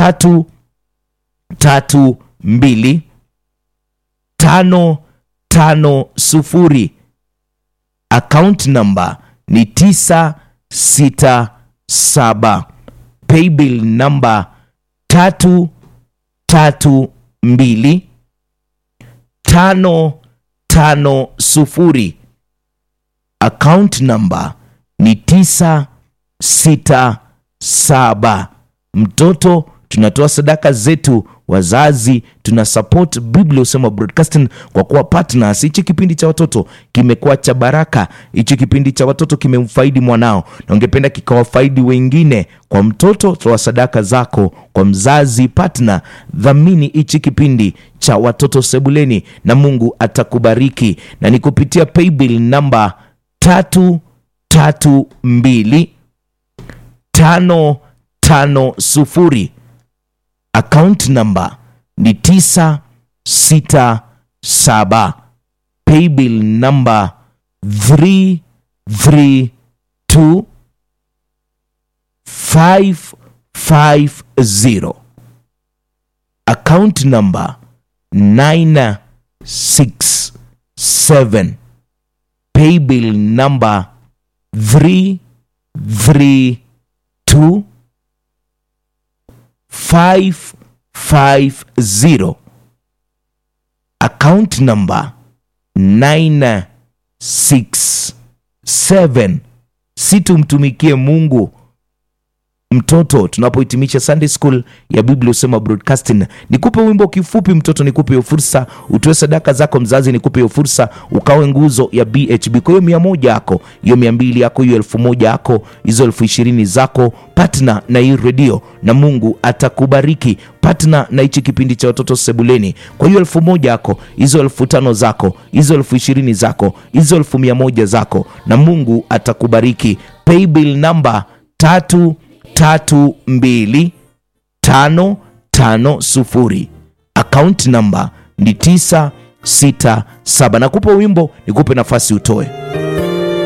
tatu tatu mbili tano tano sufuri account number ni tisa sita saba paybill number tatu tatu mbili tano tano sufuri account number ni tisa sita saba mtoto tunatoa sadaka zetu wazazi tuna support biblia usema broadcasting kwa kuwa partners hichi kipindi cha watoto kimekuwa cha baraka hichi kipindi cha watoto kimemfaidi mwanao na ungependa kikawafaidi wengine kwa mtoto toa sadaka zako kwa mzazi partner dhamini hichi kipindi cha watoto sebuleni na mungu atakubariki na ni kupitia paybill namba tatu tatu mbili tano tano sufuri account number ni tisa sita saba paybill number 332 550 account number 967 paybill number 332 550 account number 967 si tumtumikie mungu mtoto tunapohitimisha sunday school ya biblia usema broadcasting nikupe wimbo kifupi mtoto nikupe hiyo fursa utoe sadaka zako mzazi nikupe hiyo fursa ukawe nguzo ya bhb kwa hiyo mia moja yako hiyo mia mbili yako hiyo elfu moja yako hizo elfu ishirini zako patna na hii redio na mungu atakubariki patna na hichi kipindi cha watoto sebuleni kwa hiyo elfu moja yako hizo elfu tano zako hizo elfu ishirini zako hizo elfu mia moja zako na mungu atakubariki paybill namba tatu tatu mbili tano tano sufuri akaunti namba ni tisa sita saba nakupa wimbo nikupe nafasi utoe